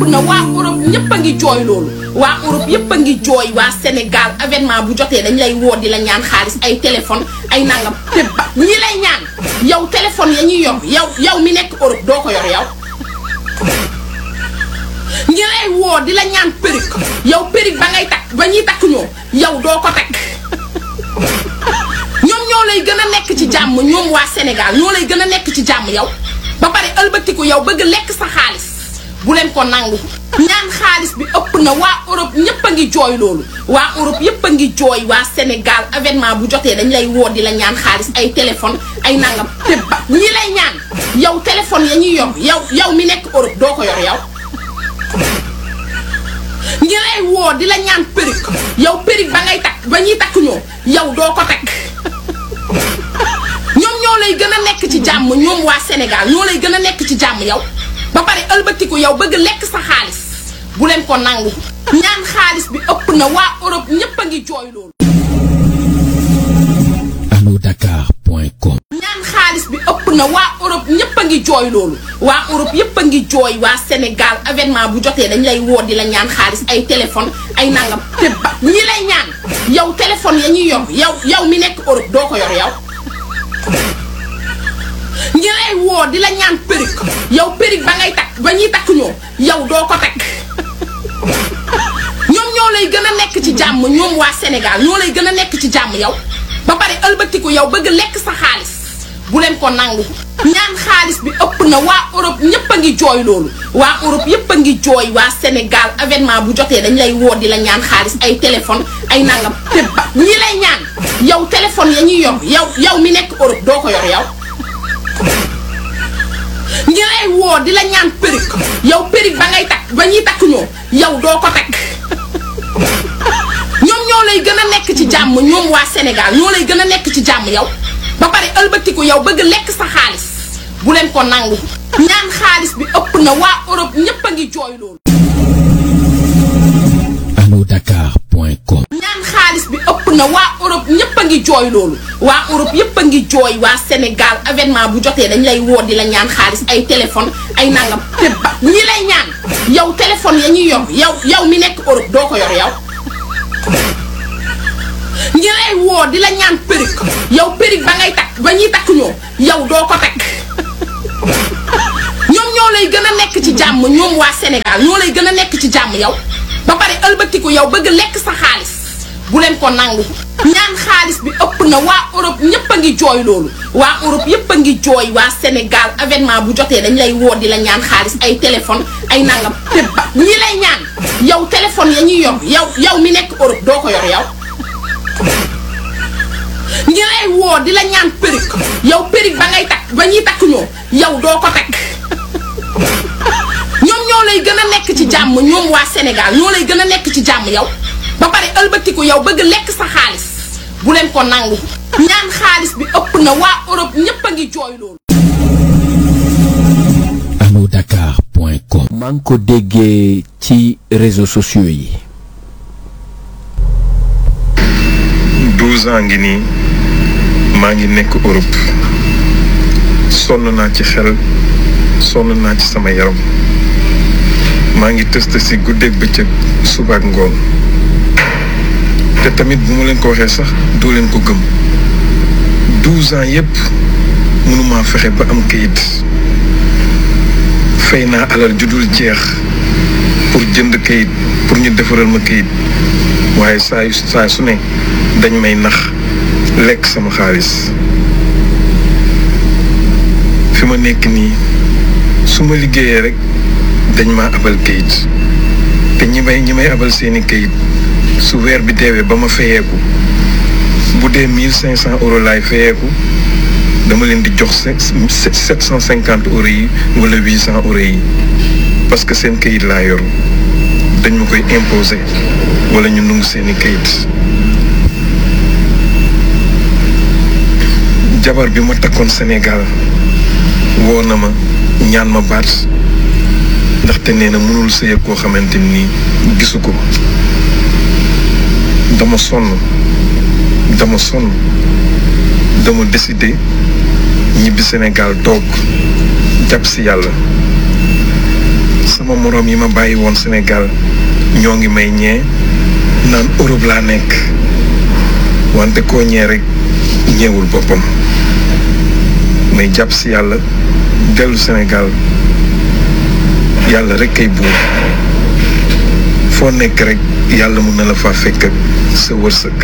na waa Europe ñëpp a ngi jooy loolu waa Europe yëpp a ngi jooy waa Sénégal avènement bu jotee dañ lay woo di la ñaan xaalis ay téléphone ay nangam te ba ñi lay ñaan yow téléphone ya ñuy yor yow yow mi nekk Europe doo ko yor yow ñi lay woo di la ñaan perruque yow perruque ba ngay takk ba ñuy takk ñoo yow doo ko takk ñoom ñoo lay gën a nekk ci jàmm ñoom waa Sénégal ñoo lay gën a nekk ci jàmm yow ba pare ëlbatiku yow bëgg lekk sa xaalis bu leen ko nangu ñaan xaalis bi ëpp na waa Europe ñëpp a ngi jooy loolu waa Europe yëpp a ngi jooy waa Sénégal avènement bu jotee dañ lay woo di la ñaan xaalis ay téléphone ay nangam te ba ñi lay ñaan yow téléphone ya ñuy yor yow yow mi nekk Europe doo ko yor yow ñi lay woo di la ñaan perruque yow perruque ba ngay takk ba ñuy takk ñoo yow doo ko takk ñoom ñoo lay gën a nekk ci jàmm ñoom waa Sénégal ñoo lay gën a nekk ci jàmm yow ba pare ëlbatiku yow bëgg lekk sa xaalis bu leen ko nangu ñaan xaalis bi ëpp na waa Europe ñëpp a ngi jooy loolu alodakar.com ñaan xaalis bi ëpp na waa Europe ñëpp a ngi jooy loolu waa Europe yëpp a ngi jooy waa Sénégal avènement bu jotee dañ lay woo di la ñaan xaalis ay téléphone ay nangam te ba ñi lay ñaan yow téléphone ya ñuy yor yow yow mi nekk Europe doo ko yor yow ñi lay woo di la ñaan perruque yow perruque ba ngay takk ba ñuy takk ñoo yow doo ko takk ñoom ñoo lay gën a nekk ci jàmm ñoom waa Sénégal ñoo lay gën a nekk ci jàmm yow ba pare ëlbatiku yow bëgg lekk sa xaalis bu leen ko nangu ñaan xaalis bi ëpp na waa Europe ñëpp a ngi jooy loolu waa Europe yëpp a ngi jooy waa Sénégal avènement bu jotee dañ lay woo di la ñaan xaalis ay téléphone ay nangam te ba ñi lay ñaan yow téléphone ya ñuy yor yow yow mi nekk Europe doo ko yor yow ñi lay woo di la ñaan perruque yow perruque ba ngay takk ba ñuy takk ñoo yow doo ko takk ñoom ñoo lay gën a nekk ci jàmm ñoom waa Sénégal ñoo lay gën a nekk ci jàmm yow ba pare ëlbatiku yow bëgg lekk sa xaalis bu leen ko nangu ñaan xaalis bi ëpp na waa Europe ñëpp a ngi jooy loolu alodakar.com ñaan xaalis bi ëpp na waa Europe ñëpp a ngi jooy loolu waa Europe yëpp a ngi jooy waa Sénégal avènement bu jotee dañ lay woo di la ñaan xaalis ay téléphone ay nangam te ba ñi lay ñaan yow téléphone ya ñuy yor yow yow mi nekk Europe doo ko yor yow ñi lay woo di la ñaan perruque yow perruque ba ngay takk ba ñuy takk ñoo yow doo ko takk ñoom ñoo lay gën a nekk ci jàmm ñoom waa Sénégal ñoo lay gën a nekk ci jàmm yow ba pare ëlbatiku yow bëgg lekk sa xaalis bu leen ko nangu ñaan xaalis bi ëpp na waa Europe ñëpp a ngi jooy loolu waa Europe yëpp a ngi jooy waa Sénégal avènement bu jotee dañ lay woo di la ñaan xaalis ay téléphone ay nangam te ba ñi lay ñaan yow téléphone ya ñuy yor yow yow mi nekk Europe doo ko yor yow ñi lay woo di la ñaan perruque yow perruque ba ngay takk ba ñuy takk ñoo yow doo ko takk ñoom ñoo lay gën a nekk ci jàmm ñoom waa Sénégal ñoo lay gën a nekk ci jàmm yow ba pare ëlbatiku yow bëgg lekk sa xaalis bu leen ko nangu ñaan xaalis bi ëpp na waa Europe ñëpp a ngi jooy loolu alodakar.com maa ngi ko déggee ci réseaux sociaux yi 12 ans ngi nii maa ngi nekk Europe sonn naa ci xel sonn naa ci sama yaram maa ngi tëst si guddeeg bëccëg suba ak ngoon te tamit bu ma leen ko waxee sax doo leen ko gëm 12 ans yépp mënumaa fexe ba am kayit fay naa alal ju dul jeex pour jënd kayit pour ñu defaral ma kayit waaye saa yu saa su ne dañ may nax lekk sama xaalis fi ma nekk nii su ma liggéeyee rek dañ ma abal kayit te ñi may ñi may abal seeni kayit su weer bi deewee ba ma fayeeku bu dee mille cinq cent euros laay fayeeku dama leen di jox sept cent cinquante euros yi wala huit cent euros yi parce que seen kayit laa yor dañ ma koy imposer wala ñu nungu seeni kayit jabar bi ma takkoon Sénégal woo na ma ñaan ma baat ndaxte nee na mënul sëy ak koo xamante ni gisu ko dama sonn dama sonn dama décidé ñibbi Sénégal toog jàpp si yàlla sama sama moroom yi ma bàyyi woon Sénégal ñoo ngi may ñee naan Europe laa nekk wante koo ñee rek ñeewul boppam may jàpp si yàlla dellu Sénégal yàlla rek kay buur foo nekk rek yàlla mun na la faa fekk ak sa wërsëg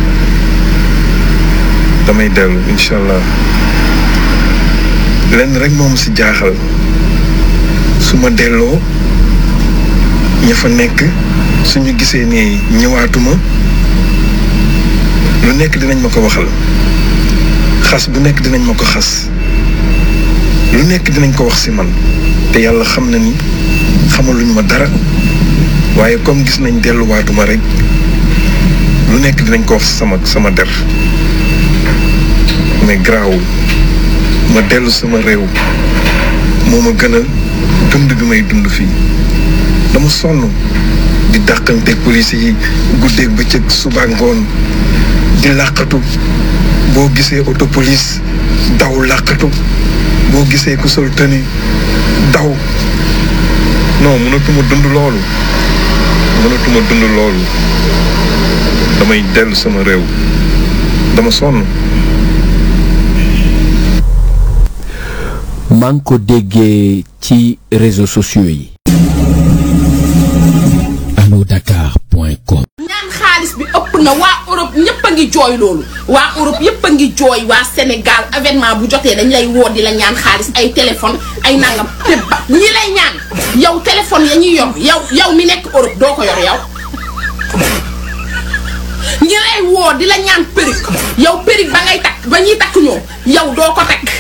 damay dellu incha allah lenn rek moom si jaaxal su ma delloo ña fa nekk suñu gisee ne ñëwaatuma lu nekk dinañ ma ko waxal xas bu nekk dinañ ma ko xas lu nekk dinañ ko wax si man te yàlla xam na ni xamaluñ ma dara waaye comme gis nañ delluwaatuma rek lu nekk dinañ ko wax sama sama der mais garaawul ma dellu sama réew moo ma gënal dund bi may dund fii dama sonn di dàqanteeg police yi guddeeg bëccëg suba ngoon di làqatu boo gisee auto police daw làqatu boo gisee ku sol tëni daw non mënatuma dund loolu mënatuma dund loolu damay dellu sama réew dama sonn maa ngi ko déggee ci réseaux sociaux yi. allodakar.com ñaan xaalis bi ëpp na waa Europe ñëpp a ngi jooy loolu waa Europe yëpp a ngi jooy waa Sénégal événement bu jotee dañ lay woo di la ñaan xaalis ay téléphone ay nangam te ba ñi lay ñaan yow téléphone ya ñuy yor yow yow mi nekk Europe doo ko yor yow ñi lay woo di la ñaan perruque yow perruque ba ngay takk ba ñuy takk ñoom yow doo ko takk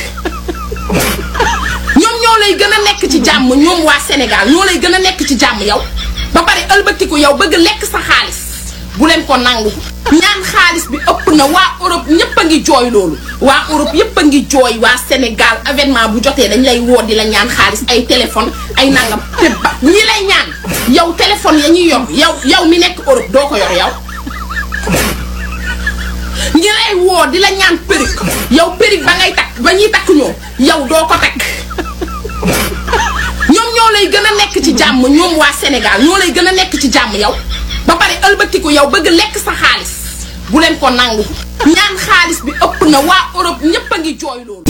ñoom ñoo lay gën a nekk ci jàmm ñoom waa Sénégal ñoo lay gën a nekk ci jàmm yow ba pare ëlbatiku yow bëgg lekk sa xaalis bu leen ko nangu ñaan xaalis bi ëpp na waa Europe ñëpp a ngi jooy loolu waa Europe yëpp a ngi jooy waa Sénégal événement bu jotee dañ lay woo di la ñaan xaalis ay téléphone ay nangam te ba ñi lay ñaan yow téléphone ya ñuy yor yow yow mi nekk Europe doo ko yor yow ñi lay woo di la ñaan perruque yow perruque ba ngay takk ba ñuy takk ñoom yow doo ko takk ñoom ñoo lay gën a nekk ci jàmm ñoom waa Sénégal ñoo lay gën a nekk ci jàmm yow ba pare ëlbatiku yow bëgg lekk sa xaalis bu leen ko nangu ñaan xaalis bi ëpp na waa Europe ñëpp a ngi jooy loolu.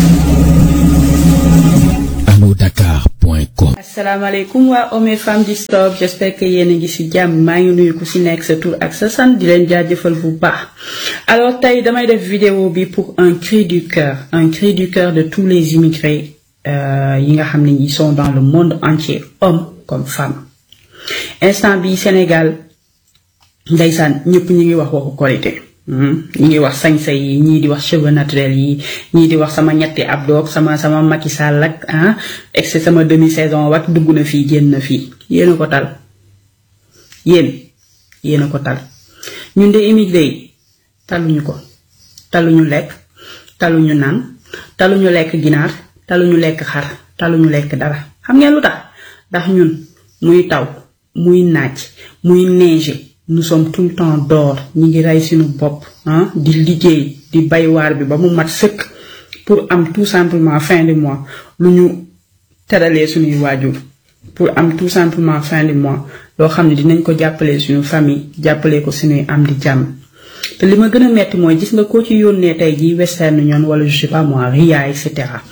allodakar.com asalaamaaleykum waa Hommes et Femmes du Stop j'espère que yéen a ngi ci jàmm maa ngi nuyu ku ci nekk sa tur ak sa sant di leen jaajëfal bu baax alors tey damay def vidéo bi pour un cri du cœur un cri du cœur de tous les immigrés euh, yi nga xam ne ils sont dans le monde entier hommes comme femmes instant bi Sénégal ndeysaan ñëpp ñu ngi wax waxu korité ñi ngi wax sañsa yi ñii di wax cheveux naturels yi ñii di wax sama ñetti abdoog sama sama Macky Sall ak ah ex sama demi saison wat dugg na fii génn na fii yéen a ko tal yéen yéen a ko tal ñun de immigré yi taluñu ko taluñu lekk taluñu naan taluñu lekk ginaar taluñu lekk xar taluñu lekk dara xam ngeen lu tax ndax ñun muy taw muy naaj muy neige nous sommes tout le temps dehors ñi ngi rey suñu bopp ah di liggéey di bay waar bi ba mu mat sëkk pour am tout simplement fin de mois lu ñu teralee suñuy waajur pour am tout simplement fin de mois loo xam ne dinañ ko jàppalee suñu famille jàppalee ko suñuy am di jàmm te li ma gën a metti mooy gis nga koo ci yónnee tey jii Western Union wala je sais pas moi Ria et cetera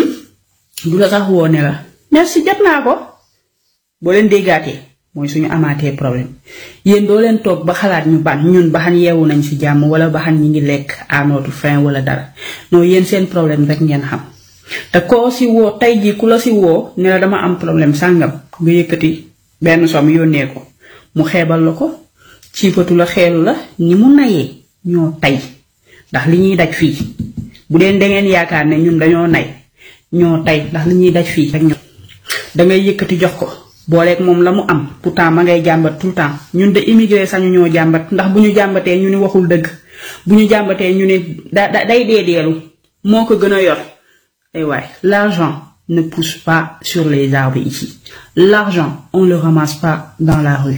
du la sax woo ne la merci jot naa ko boo leen déggaatee mooy suñu amaatee problème yéen doo leen toog ba xalaat ñu ban ñun baxan yeewu nañ ci jàmm wala baxan ñi ngi lekk à notre faim wala dara non yéen seen problème rek ngeen xam te koo si woo tey jii ku la si woo ne la dama am problème sàngam nga yëkkati benn somme yónnee ko mu xeebal la ko ciipatu la xeelu la ni mu nayee ñoo tey ndax li ñuy daj fii bu dee dangeen yaakaar ne ñun dañoo nay ñoo tey ndax li ñuy daj fii rek ñun dangay yëkkati jox ko booleeg moom la mu am pourtant ma ngay jàmbat tout le temps ñun de immigré sañu ñoo jàmbat ndax bu ñu jàmbatee ñu ni waxul dëgg bu ñu jàmbatee ñu ni da day dee deelu moo ko gën a yor ay waay l'argent ne pousse pas sur les arbres ici l'argent on le ramasse pas dans la rue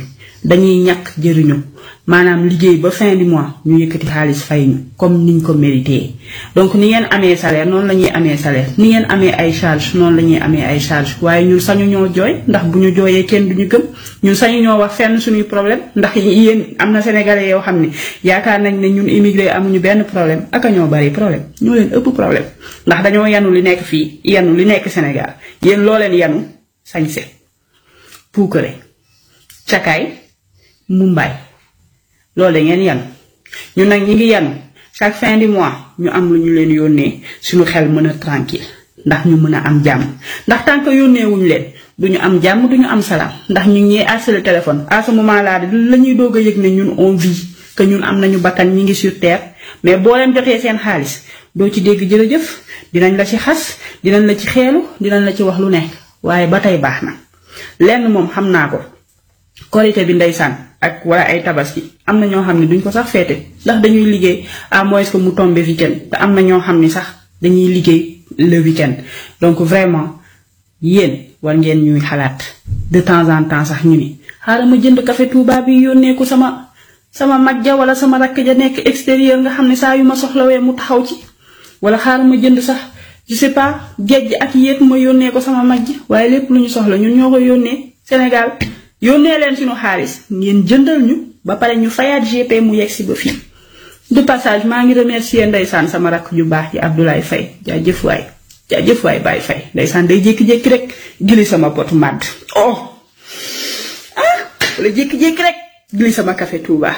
dañuy ñàkk jëriñu maanaam liggéey ba fin du mois ñu yëkkati xaalis fay ñu comme niñ ko mérité donc ni ngeen amee salaire noonu la ñuy amee salaire ni ngeen amee ay charge noonu la ñuy amee ay charge waaye ñun sañu ñoo jooy ndax bu ñu jooyee kenn duñu gëm ñun sañu ñoo wax fenn suñuy problème ndax yéen am na sénégalais yoo xam ne yaakaar nañ ne ñun immigré amuñu benn problème ak a ñoo bari problème ñoo leen ëpp problème ndax dañoo yanu li nekk fii yanu li nekk Sénégal yéen loo leen yanu sañse puukare cakaay mumbaay loolu da ngeen yanu ñun nag ñi ngi yanu chaque fin du mois ñu am lu ñu leen yónnee suñu xel mën a tranquille ndax ñu mën a am jàmm ndax tant que yónnee wuñu leen duñu am jàmm duñu am salaam ndax ñu ngi harcelé téléphone à ce moment là la ñuy doog a yëg ne ñun on vit que ñun am nañu bakkan ñi ngi sur terre mais boo leen jotee seen xaalis doo ci dégg jërëjëf dinañ la ci xas dinañ la ci xeelu dinañ la ci wax lu nekk waaye ba tey baax na lenn moom xam naa ko korité bi ndeysaan ak wala ay tabaski am na ñoo xam ne duñ ko sax feete ndax dañuy liggéey à moins que mu tombe week-end te am na ñoo xam ni sax dañuy liggéey le week-end donc vraiment yéen war ngeen ñuy xalaat de temps en temps sax ñu ni xaaral ma jënd café Touba bi yónnee ko sama sama mag ja wala sama rakk ja nekk extérieur nga xam ne saa yu ma soxlawee mu taxaw ci wala xaaral ma jënd sax je sais pas géej ak yéeg ma yónnee ko sama mag ji waaye lépp lu ñu soxla ñun ñoo ko yónnee Sénégal yónnee leen suñu xaalis ngeen jëndal ñu ba pare ñu fayaat GP mu yegg si ba fii de passage maa ngi remercier ndeysaan sama rakk ju baax ji Abdoulaye Faye jaajëf waay jaajëf waay Baye Faye ndeysaan day jékki-jékki rek gili sama potu màdd oh ah wala jékki-jékki rek gili sama café Touba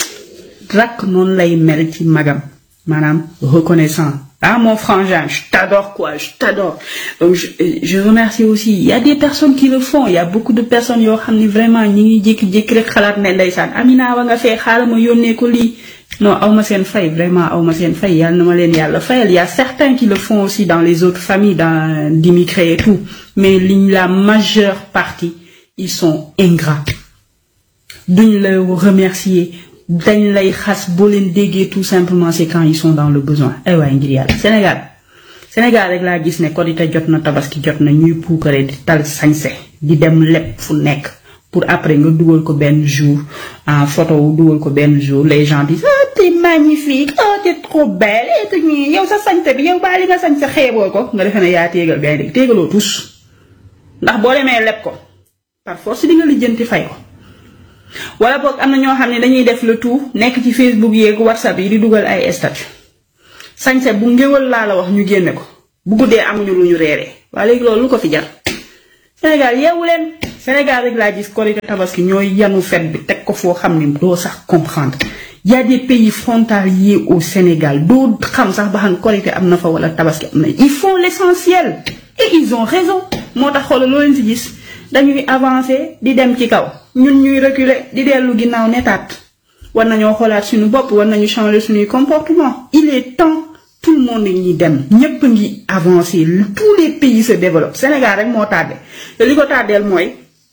rakk noonu lay mel ci magam maanaam reconnaissant ah mon frangin je t'adore quoi je t'adore donc je, je remercie aussi il y a des personnes qui le font il y a beaucoup de personnes yoo xam ni vraiment ñi ngi jékki-jékki rek xalaat ne ndeysaan Amina wa nga fee xaaral ma yónnee ko lii non aw ma seen fay vraiment aw ma seen fay yàlla na ma leen yàlla fayal il y a certains qui le font aussi dans les autres familles dans d'immigrés et tout mais liñ la majeure partie ils sont ingrats duñ la remercier dañ lay xas boo leen déggee tout simplement c'est quand ils sont dans le besoin ay waay ngir yàlla Sénégal Sénégal rek laa gis ne Korité jot na tabaski jot na ñuy puukare di tal sañse di dem lépp fu nekk pour après nga dugal ko benn jour en photo wu dugal ko benn jour les gens disent ah t'es magnifique oh t'es trop belle et tout ñii yow sa sañse bi yow baa li nga sañse xeeboo ko nga defee ne yaa téegal gay dëgg téegaloo tous ndax boo demee leb ko par force di nga lijjanti fay ko wala boog am na ñoo xam ne dañuy def le tout nekk ci Facebook yeeg WhatsApp yi di dugal ay statut sañse bu ngéwal laa la wax ñu génne ko bu guddee amuñu lu ñu reeree waaye léegi loolu lu ko fi jar Sénégal yeewu leen Sénégal rek laa gis Korité Tabaski ñooy yanu fet bi teg ko foo xam ne doo sax comprendre y a des pays frontaliers au Sénégal doo xam sax ba xam Korité am na fa wala Tabaski am na ils font l'essentiel et ils ont raison moo tax xoolal loo leen si gis dañuy avancer di dem ci kaw ñun ñuy reculer di dellu ginnaaw netaat war nañoo xoolaat suñu bopp war nañu changer suñuy comportement il est temps tout le monde ñi dem ñépp ngi avancer tous les pays se développent Sénégal rek moo tardé te li ko tardeel mooy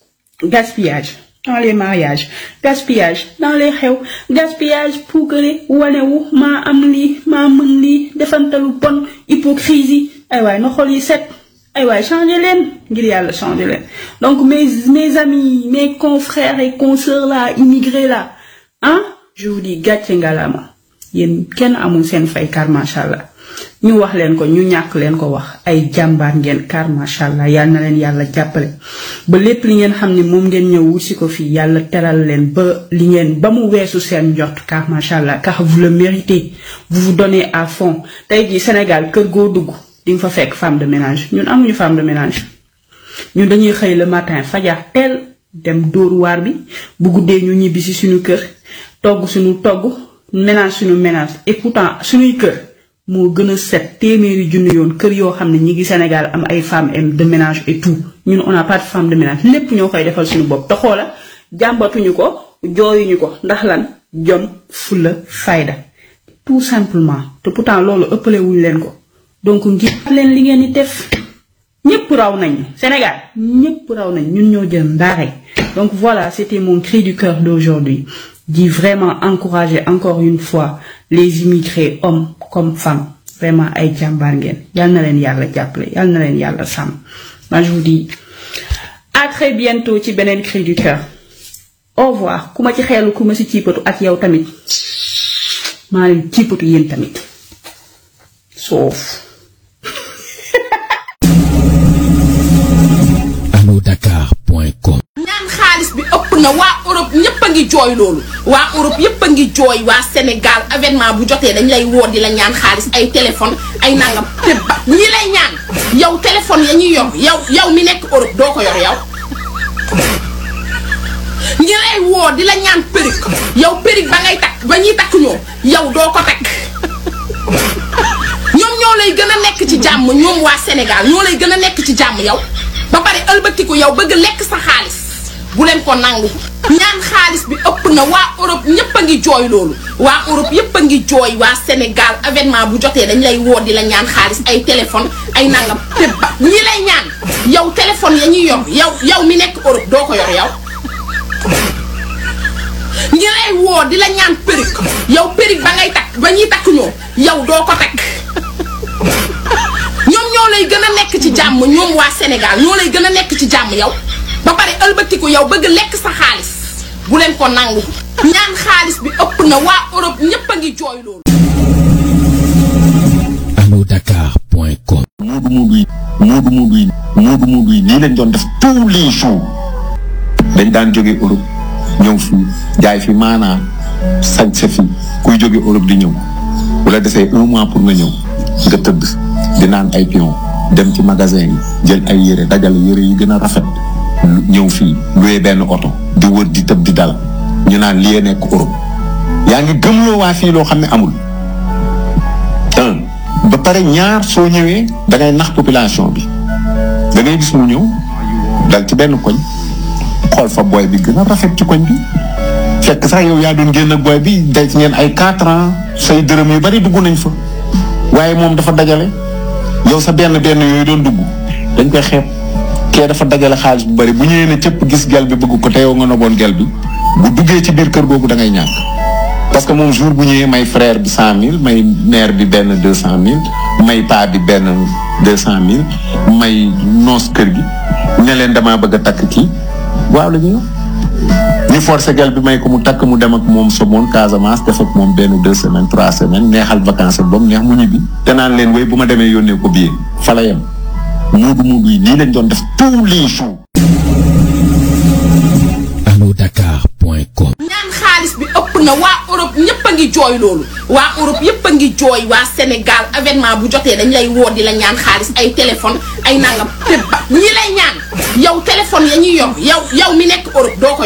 gaspillage dans les mariages gaspillage dans les xew gaspillage puukare wanewu maa am lii maa mën lii defantalu bon hypocrisie ay waay na xol yi set ay waay changer leen ngir yàlla changer leen donc mes mes amis mes confrères et consoeurs là immigrés là ah je vous dis gàcce ngalaama yéen kenn amul seen fay car macha allah ñu wax leen ko ñu ñàkk leen ko wax ay jàmbaar ngeen car macha allah yal na leen yàlla jàppale ba lépp li ngeen xam ne moom ngeen ñëw wut si ko fii yàlla teral leen ba li ngeen ba mu weesu seen njort car macha allah car vous le méritez vous vous donnez à fond tey jii Sénégal kër goo dugg di nga fa fekk femme de ménage ñun amuñu femme de ménage ñun dañuy xëy le matin fajar teel dem dóor waar bi bu guddee ñu ñibbi si suñu kër togg suñu togg ménage suñu ménage et pourtant suñuy kër moo gën a set téeméeri junni yoon kër yoo xam ne ñi ngi Sénégal am ay femmes de ménage et tout ñun on a pas de femme de ménage lépp ñoo koy defal suñu bopp te xoola jàmbatuñu ko jooyuñu ko ndax lan jom fulla fayda tout simplement te pourtant loolu ëppale wuñ leen ko donc ngir leen li ngeen di def ñëpp raw nañ Sénégal ñëpp raw nañ ñun ñoo jël ndaare donc voilà c'était mon cri du cœur d'aujourd'hui di vraiment encourager encore une fois les immigrés hommes comme femmes vraiment ay jàmbaar ngeen yal na leen yàlla jàppale yal na leen yàlla sàmm moi je vous dis à très bientôt ci beneen cri du cœur au revoir ku ma ci xeelu ku ma ci ciipatu ak yow tamit maa leen ciipatu yéen tamit soof allodakar.com ñaan xaalis bi ëpp na waa Europe ñëpp a ngi jooy loolu waa Europe yëpp a ngi jooy waa Sénégal avènement bu jotee dañ lay woo di la ñaan xaalis ay téléphone ay nangam te ba ñi lay ñaan yow téléphone ya ñuy yor yow yow mi nekk Europe doo ko yor yow ñi lay woo di la ñaan perruque yow perruque ba ngay takk ba ñuy takk ñoom yow doo ko takk ñoom ñoo lay gën a nekk ci jàmm ñoom waa Sénégal ñoo lay gën a nekk ci jàmm yow ba pare ëlbatiku yow bëgg lekk sa xaalis bu leen ko nangu ñaan xaalis bi ëpp na waa Europe ñëpp a ngi jooy loolu waa Europe yëpp a ngi jooy waa Sénégal avènement bu jotee dañ lay woo di la ñaan xaalis ay téléphone ay nangam te ba ñi lay ñaan yow téléphone ya ñuy yor yow yow mi nekk Europe doo ko yor yow ñi lay woo di la ñaan perruque yow perruque ba ngay takk ba ñuy takk ñoom yow doo ko takk ñoom ñoo lay gën a nekk ci jàmm ñoom waa Sénégal ñoo lay gën a nekk ci jàmm yow ba pare ëlbatiku yow bëgg lekk sa xaalis bu leen ko nangu ñaan xaalis bi ëpp na waa Europe ñëpp a ngi jooy loolu. allodakar.com Moodu Moodu yi Moodu Moodu yi Moodu Moodu yi nii lañ doon def tous les jours dañ daan jóge Europe ñëw fii jaay fi maanaa sañ sa fii kuy jóge Europe di ñëw bu la defee un mois pour nga ñëw nga tëdd di naan ay pion dem ci magasin yi jël ay yére dajale yére yi gën a rafet ñëw fii luwee benn oto di wër di tëb di dal ñu naan lii nekk Europe yaa ngi gëmloo waa fii loo xam ne amul un ba pare ñaar soo ñëwee da ngay nax population bi da ngay gis mu ñëw dal ci benn koñ xool fa booy bi gën a rafet ci koñ bi fekk sax yow yaa doon génn ak booy bi denc ngeen ay quatre ans say dërëm yu bari dugg nañ fa waaye moom dafa dajale yow sa benn benn yooyu doon dugg dañ koy xeeb kee dafa dajale xaalis bu bari bu ñëwee ne cëpp gis gel bi bëgg ko te yow nga noboon gel bi bu duggee ci biir kër googu da ngay ñàkk parce que moom jour bu ñëwee may frère bi cent mille may mère bi benn deux cent mille may paa bi benn deux cent mille may noos kër gi ne leen damaa bëgg a takk kii waaw la ñuy ñu forcé gel bi may ko mu takk mu dem ak moom Somone Casamance def ak moom benn deux semaines trois semaines neexal vacances ba mu neex mu ñibbi te naan leen wéy bu ma demee yónnee ko billet fa la yem muudu muudu yi lii lañ doon def tous les jours allodakar.com ñaan xaalis bi ëpp na waa Europe ñëpp a ngi jooy loolu waa Europe yëpp a ngi jooy waa Sénégal avènement bu jotee dañ lay woo di la ñaan xaalis ay téléphone ay nangam te ba ñi lay ñaan yow téléphone ya ñuy yor yow yow mi nekk Europe doo ko yor